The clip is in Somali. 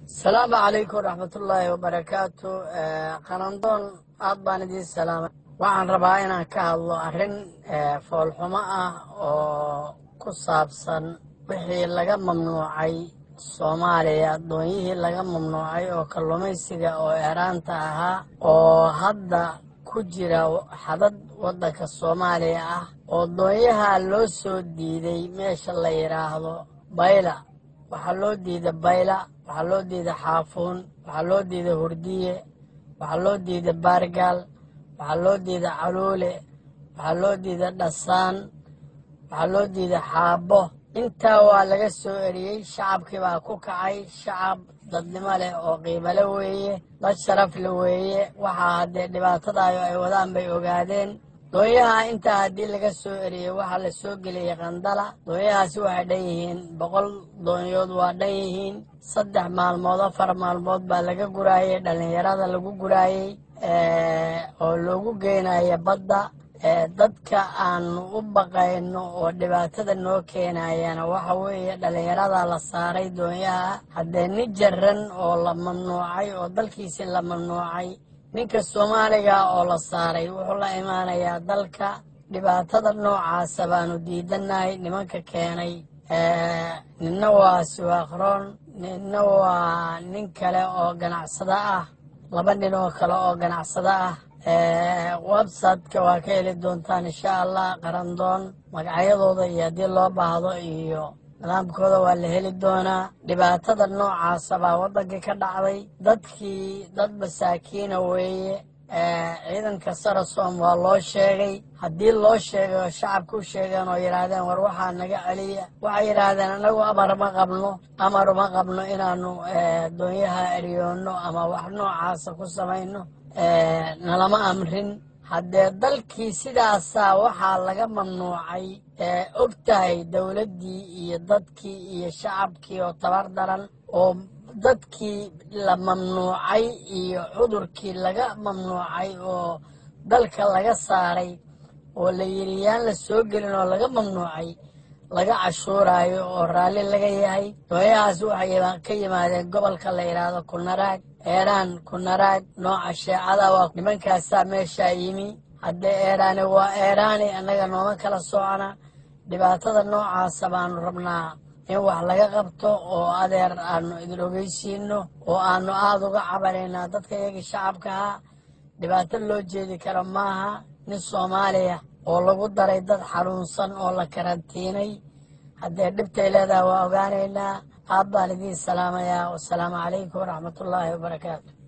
asalaamu calaykum waraxmatullaahi wabarakaatu qarandoon aad baan idiin salaamay waxaan rabaa inaan ka hadlo arrin foolxumo ah oo ku saabsan wixii laga mamnuucay soomaaliya doonyihii laga mamnuucay oo kalluumaysiga oo eeraanta ahaa oo hadda ku jira xadad waddanka soomaaliya ah oo doonyaha loo soo diiday meesha la yidhaahdo bayla waxaa loo diida bayla waxaa loo diida xaafuun waxaa loo diida hurdiye waxaa loo diida baargaal waxaa loo diida caluule waxaa loo diida dhasaan waxaa loo diida xaabo intaa waa laga soo eriyey shacabkii baa ku kacay shacab dadnimo leh oo qiimale weeye dad sharaf le weeye waxaa haddee dhibaatadaayo ay wadaan bay ogaadeen doonyaha intaa haddii laga soo eriyey waxaa la soo geliyey qandala doonyahaasi waxay dhan yihiin boqol doonyood waa dhan yihiin saddex maalmood afar maalmood baa laga guraayey dhallinyarada lagu guraayey oo loogu geynaya badda dadka aanu u baqayno oo dhibaatada noo keenayana waxa weeye dhallinyarada la saaray doonyaha haddee nin jaran oo la mamnuucay oo dalkiisi la mamnuucay ninka soomaaliga oo la saaray wuxuu la imaanayaa dalka dhibaatada noocaasa baanu diidanahay nimanka keenay ninna waa siwaakroon ninna waa nin kale oo ganacsado ah laba nin oo kale oo ganacsado ah websiteka waa ka heli doontaan insha allah qarandoon magacyadooda iyo haddii loo baahdo iyo nidaamkooda waa la heli doonaa dhibaatada noocaasa baa waddankii ka dhacday dadkii dad masaakiina weeye ciidanka sarasom waa loo sheegay haddii loo sheegay oo shacabka u sheegeen oo yidhaahdeen war waxaa naga celiya waxay yidhaahdeen anagu amar ma qabno amar uma qabno inaanu doonyaha eryoonno ama wax noocaasa ku samayno nalama amrin haddee dalkii sidaasaa waxaa laga mamnuucay og tahay dowladdii iyo dadkii iyo shacabkii oo tabar daran oo dadkii la mamnuucay iyo cudurkii laga mamnuucay oo dalka laga saaray oo la yidhi yaan la soo gelin oo laga mamnuucay laga cashuuraayo oo raalli laga yahay doonyahaas waxay ka yimaadeen gobolka la yidhaahdo kunaraag eeraan kunaraag nooca sheecada waa nimankaasaa meeshaa yimi haddee eeraani waa eeraani annaga nooma kala socona dhibaatada noocaasa baanu rabnaa in wax laga qabto oo adeer aanu idin ogeysiino oo aanu aada uga cabanaynaa dadka iyagii shacabka ahaa dhibaato loo jeedi karo maaha nin soomaaliya oo lagu daray dad xanuunsan oo la karantiinay haddee dhibtay leedaha waa ogaanaynaa aad baan idiin salaamayaa wasalaamu calaykum waraxmatullaahi wabarakaatu